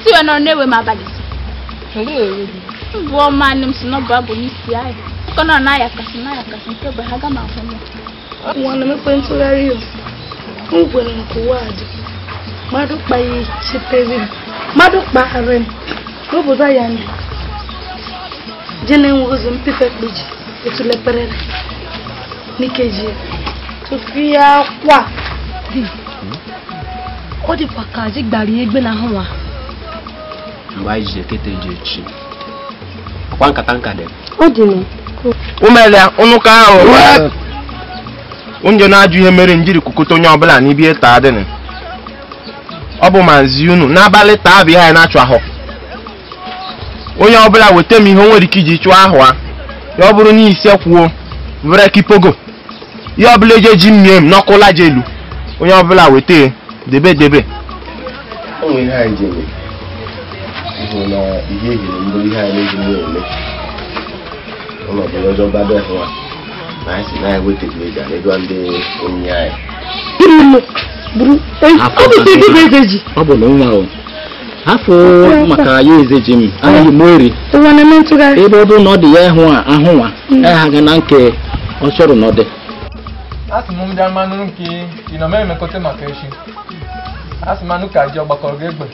isi wee nọrọ na-ewe m abalị mbụ ọma nne m si n'ọbụ abụ n'isi anyị ụkọ nọ na ayakasị na ayakasị nke bụ ha ga m ahụ ya nwana m ekwe ntụgharị ya m gwere nke ụwa a dị mmadụ kpaghị chitere m mmadụ kpagharị m n'obodo ya ndị je na-enwe ozi mpife kpeji etuleperere n'ikeji ya tupu ya kwa ọ dịkwa ka ji gbara ya egbe n'ahụ nwa mgbe anyị ji ekete ji echi ọkwa nkata nka dị ọ dị nụ umelia ụnụka ahụ onye na-ajụ ihe mere njiri kwukọta onye ọbụla n'ibie taa dịnị ọ bụ mazi unu n'abalị taa bụ ihe anyị na-achụ ahụ onye ọbụla weta m ihe o nwere ike iji chụọ ahụ a ya ọ bụrụ na ise kwuo vere kipogo ihe ọbụla eji eji mmie m n'ọkụla ji elu onye ọbụla weta ya debe debe o nwere ihe anyị ji eme ịhụ na ihe ehiri mbụ ihe anyị na-eji mgbe eme ụlọ ọbụla ọjọọ bado hụ a na anyị si na anyị weta teknoloji a na-edua ndị onye anyị buru ụlọ buru ọ bụ ite gị bụ eze ji ọ bụ na nwa o afọ maka ya eze ji m anaghị m eri ụwa na-eme ntụgharị ebe ọ bụrụ na ọ dị ya ịhụ a ahụ nwa ya ga na nke ọ chọrọ na ọ dị asị m ndị amanụ nke ị nọ mee emekọta maka echi asị m anụ ka ji ọgbakọrọ gị egbe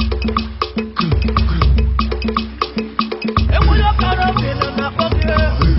Enwere ọkara oge na na-akpọ gị